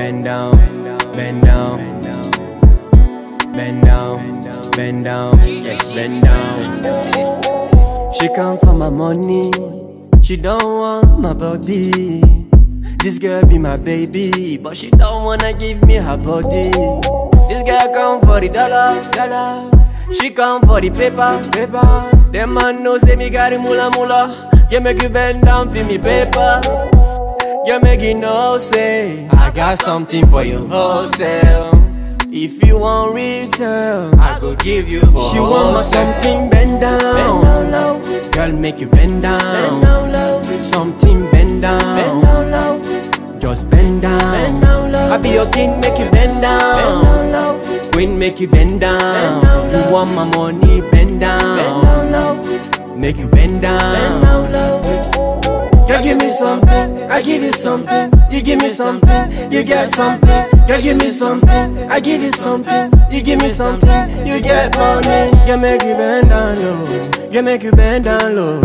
bend down, bend down, bend down, bend down, yes, bend down. She come for my money, she don't want my body. This girl be my baby, but she don't wanna give me her body. This girl come for the dollar, dollar. She come for the paper, paper. Them man know say me got the mula mula. Yeah, make you bend down for me paper. Yeah, make you know say I got something for you wholesale. If you want retail, I go give you for She want my something bend down, bend down low. Girl, make you bend down, bend down low. Something bend down, bend down low. Just bend down, bend down low. I be your king, make you bend down, bend down low. Queen, make you bend down, bend down low. You want my money, bend down, bend down low. Make you bend down, bend down low. Girl, give me something, I give you something. You give me something, you get something. Girl, give me something, I give you something. You give me something, you get money. You make you bend down low, you make you bend down low.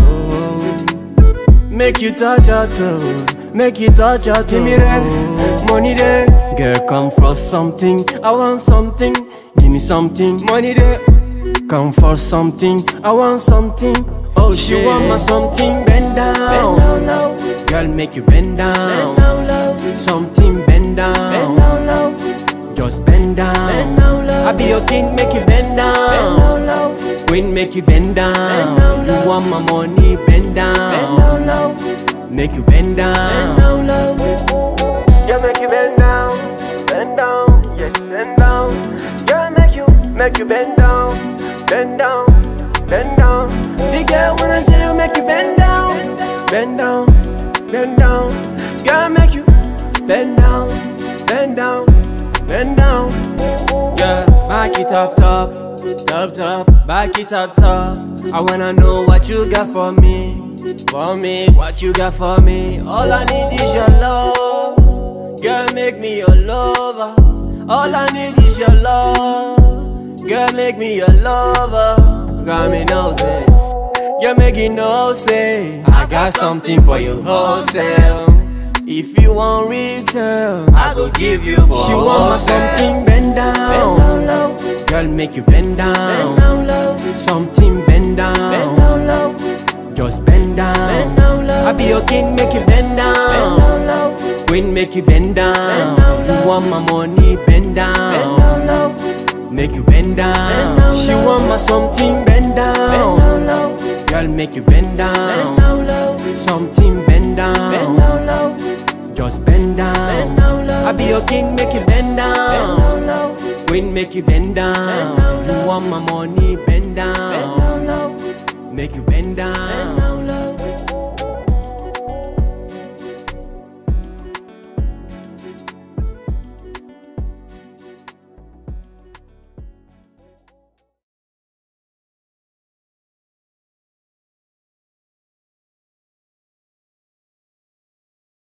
Make you touch your toes, make you touch your toes. Give me that money there, girl, come for something. I want something, give me something. Money there, come for something. I want something. Oh, she want my something bend down. Bend down low. Girl, make you bend down. Bend down low. Something bend down. Bend down low. Just bend down. Bend down low. I be your king, make you bend down. Bend down low. Queen, make you bend down. Bend down low. You want my money, bend down. Bend down low. Make you bend down. Bend down low. Yeah, make you bend down. Bend down. Yes, bend down. Yeah, make you, make you bend down. Bend down. Bend down. The girl when I say you make you bend down, bend down, bend down. Girl make you bend down, bend down, bend down. Yeah, back it up top, top top, back it up top. I wanna know what you got for me, for me, what you got for me. All I need is your love, girl make me your lover. All I need is your love, girl make me your lover. Got me nosing. You make it know say I got something for you wholesale. If you want retail, I go give you for She want my something bend down, bend down low. Girl, make you bend down, bend down low. Something bend down, bend down low. Just bend down, bend down low. I be your king, make you bend down, bend down low. Queen, make you bend down, bend down low. You want my money, bend down, bend down low. Make you bend down. Bend down she want my something bend down. Bend down low. Girl, make you bend down. Bend down low. Something bend down. Bend down low. Just bend down. Bend down low. I be your king, make you bend down. Bend down low. Queen, make you bend down. Bend down low. You want my money, bend down. Bend down low. Make you bend down.